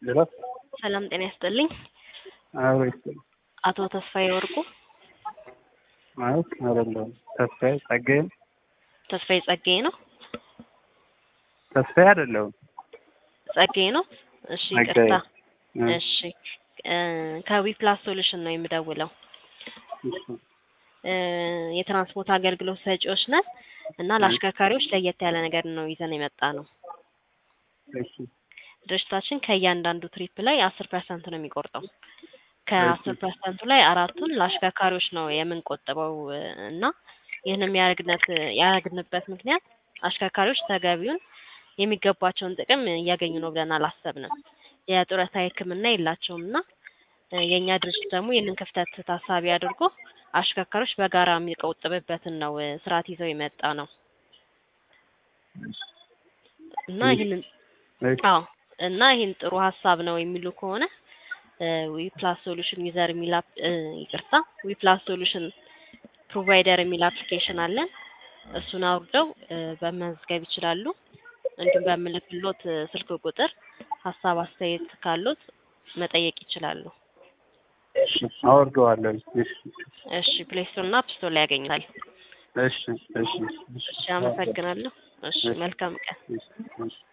ሄሎ ሰላም ጤና ይስጥልኝ። አብሮ ይስጥልኝ። አቶ ተስፋዬ ወርቁ ማለት አይደለሁም። ተስፋዬ ጸጋዬ ነው። ተስፋዬ ጸጋዬ ነው። ተስፋዬ አይደለሁም። ጸጋዬ ነው። እሺ ጸጋዬ። ይቅርታ። እ፣ እሺ እ፣ ከዊፕላስ ሶሉሽን ነው የምደውለው። እሺ፣ እ፣ የትራንስፖርት አገልግሎት ሰጪዎች ነን እና ለአሽከርካሪዎች ለየት ያለ ነገር ነው ይዘን የመጣ ነው። እሺ፣ ድርጅታችን ከእያንዳንዱ ትሪፕ ላይ አስር ፐርሰንት ነው የሚቆርጠው። ከአስር ፐርሰንቱ ላይ አራቱን ለአሽከርካሪዎች ነው የምንቆጥበው እ፣ እና ይህን የሚያደርግነት ያደረግንበት ምክንያት አሽከርካሪዎች ተገቢውን የሚገባቸውን ጥቅም እያገኙ ነው ብለን አላሰብንም። የጡረታ ሕክምና የላቸውም እና እ፣ የእኛ ድርጅት ደግሞ ይህንን ክፍተት ታሳቢ አድርጎ አሽከርካሪዎች በጋራ የሚቆጥብበትን ነው እ፣ ስርዓት ይዘው የመጣ ነው እና ይህንን እሺ፣ አዎ እና ይህን ጥሩ ሀሳብ ነው የሚሉ ከሆነ ዊፕላስ ሶሉሽን ዩዘር የሚል አፕ- እ፣ ይቅርታ ዊፕላስ ሶሉሽን ፕሮቫይደር የሚል አፕሊኬሽን አለን። እሱን አውርደው እ፣ በመዝገብ ይችላሉ። እንዲሁም በምልክሎት እ፣ ስልክ ቁጥር ሀሳብ አስተያየት ካሉት መጠየቅ ይችላሉ። እሺ፣ አወርደዋለሁ። እሺ፣ እሺ ፕሌይ ስቶር እና አፕ ስቶር ላይ ያገኙታል። እሺ፣ እሺ፣ እሺ አመሰግናለሁ። እሺ እሺ። መልካም ቀን። እሺ፣ እሺ።